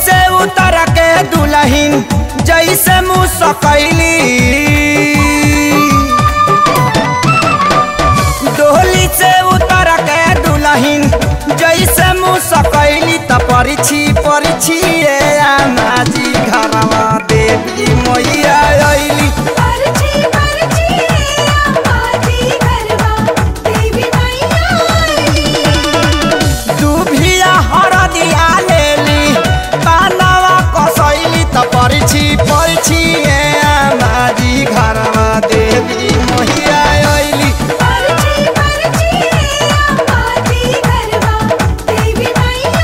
से उतर के दुल्हन जैसे मुँह सकैली डोली से उतर के दुल्हन जैसे मुँह सकैली त परिछी परिछी ए आमाजी घरवा देवी मैया अइली परछी परछी आमाजी घरवा देवी मैया आइली दुभिया हरदिया लेली पानवा कसैली त परिछी परिछी ए आमाजी घरवा देवी मैया अइली परछी परछी आमाजी घरवा देवी मैया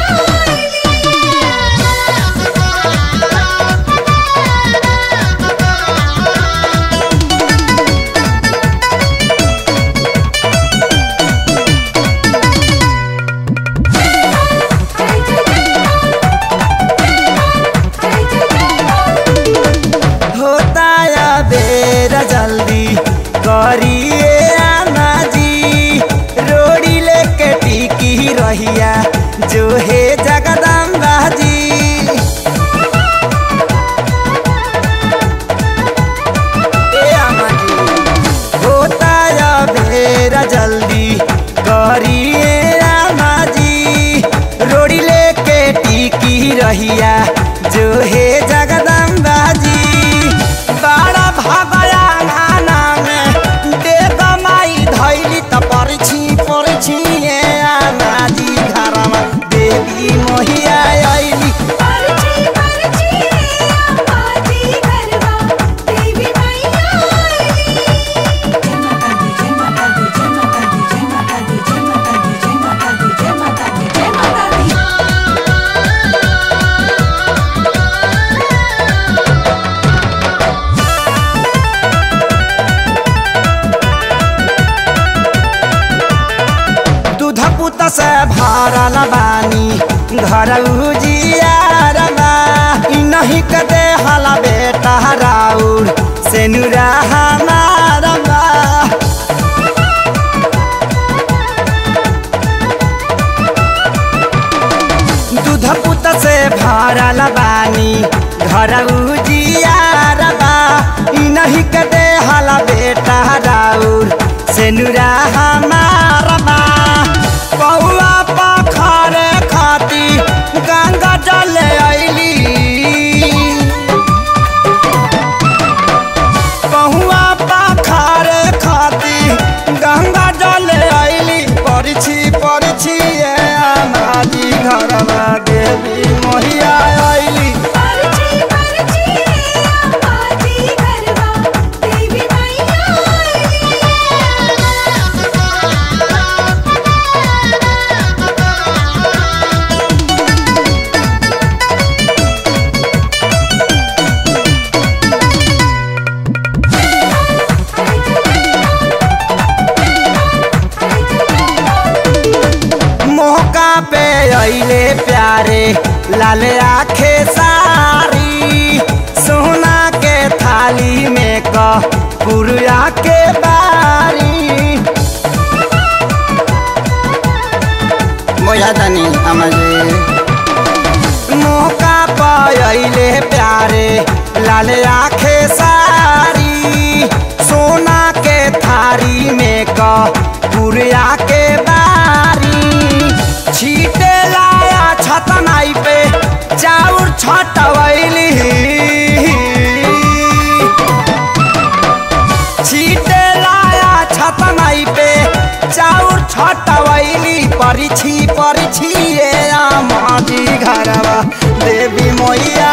होता या बेर जल्दी करिए आना जी रोड़ी लेके टिकी रहिया जो है जगदम्बा जी ए आमा जी, होता या बेर जल्दी करिए आमा जी रोड़ी लेके टिकी रहिया जो है जगदम्बा जी बड़ा भगया नाना में देव माई धैली त परछी परछी ए आमा जी घरमा देवी मोहिया अइली परछी परछी आमाजी घरवा देवी मैया आइली जय माता दी जय माता दी जय माता दी जय माता दी जय माता दी जय माता दी जय माता दी जय माता दी दूध पुत से भरल बानी घर उजियारबा इ नहीं के देहल बेटा राउर से नुरा हमारबा दूध पुत से भरल बानी घर उजियारबा इ नहीं के देहल बेटा राउर से नुरा हमारबा पौआ पखरे खाती गंगा जल अइली पहुआ पखरे खाती गंगा जल अइली परिछी परिछी ए आमाजी घरवा देवी मोहिया अइली परछी परछी आमाजी घरवा देवी मैया मौका पे अइले प्यारे लाल आखे सारी सोना के थाली में क पुरिया के बारी बोझा तनी हमारे मौका पहिले प्यारे लाल आखे सारी सोना के थारी में क पुरिया के बारी छीटे लाया छतनाई पे चाउर छटवैली छीटे लाया छतनाई पे चाउर छटवैली परिछी परिछी ए आमाजी घरवा देवी मैया